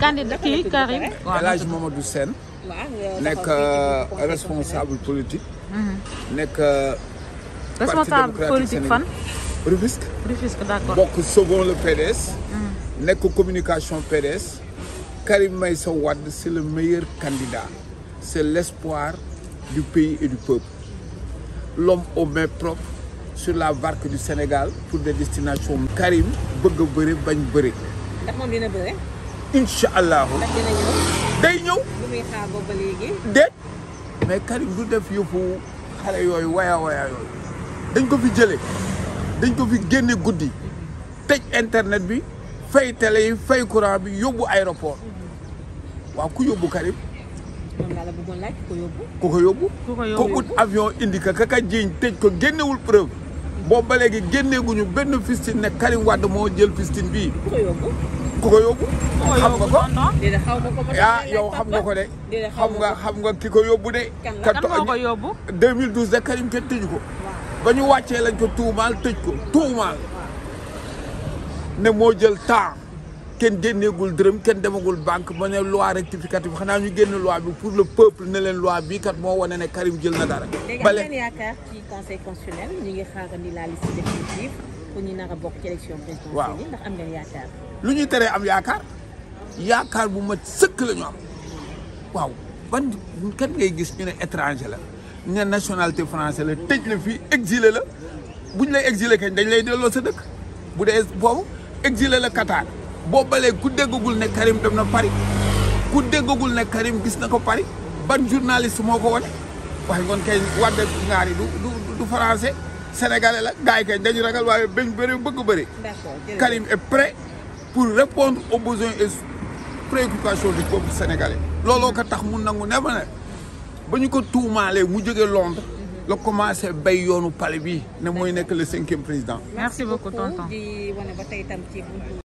candidat kii Karim. El Hadj Mamadou Sène nekk euh, responsable politique. nekk. euh, Parti responsable démocratique politique fan. sénégalais. Rufisque. Rufisque d'accord. bokk Sauvons le PDS. nekk communication PDS. Karim Meïssa Wade c'est le meilleur candidat. c'est l'espoir du pays et du peuple. l'homme aux mains propres sur la barque du Sénégal pour des destinations. Karim bëgg a bëri bañ bëri. ndax moom dina bëre incha allahu ndax dina ñëw day ñëw. lu muy xaar boobu ba léegi déet mais Karim du def yëfu xale yooyu waya waya yooyu dañ ko fi jëlee dañ ko fi génne guddi tëj internet bi fay télé yi fay courant bi yóbbu aéroport waaw ku yóbbu Karim moom laa la bëggoon laaj ko yóbbu ku ko yóbbu Ku ko ko yóbbu. ut avion indi ka kaka jiiñ tëj ko génnewul preuve boobu ba léegi génneeguñu benn fistine ne Karim Wade moo jël fistine bii ku ko yóbbu ku ko yóbbu xam nga ko déedéet xaw ma ko ma yaa yow xam nga ko de déedéet xaw xam ma nga ko xam nga ki ko yóbbu de Kan la? ka kan to- moo ko yóbbu. 2012 de Karim kenn tëju ko ba ñu wàccee lañ ko tuumaal tëj ko tuumaal ne moo jël temps kenn génneegul dërëm kenn demagul banque ba ne loi rectificative xanaa ñu génn loi bi pour le peuple ne leen loi bii kat moo wane ne Karim jël na dara. léegi am bale ngeen yaakaar ci conseil constitutionnel ñu ngi xaarandi la liste définitive pour ñu nar a bokk ci élection présidentielle Waaw. yi ndax am ngeen yaakaar lu ñuy teree am yaakaar yaakaar bu mat sëkk la ñu am waaw ban kan ngay gis ñu ne étranger la ñu ne nationalité français la tëj la fii exilé la bu ñu lay exilé kañ dañ lay delloo sa dëkk bu dee boobu exilé la Qatar boo balee ku déggagul ne Karim dem na Paris ku déggagul ne Karim gis na ko Paris ban journaliste moo ko wane waaye ngoon kay wadde ngaar yi du du du français sénégalais la gars yi kañ dañu ragal waaye bañ bëri bëgg bëri d'accord jërëjëf. Karim est prêt pour répondre aux besoins et préoccupations du peuple sénégalais looloo ko tax mu nangu ne ma ne ba ñu ko tuumaalee mu jóge Londres la commencé bay yoonu palais bi ne mooy nekk le cinquième président merci beaucoup tonton. di wane ba tey tam ci buntu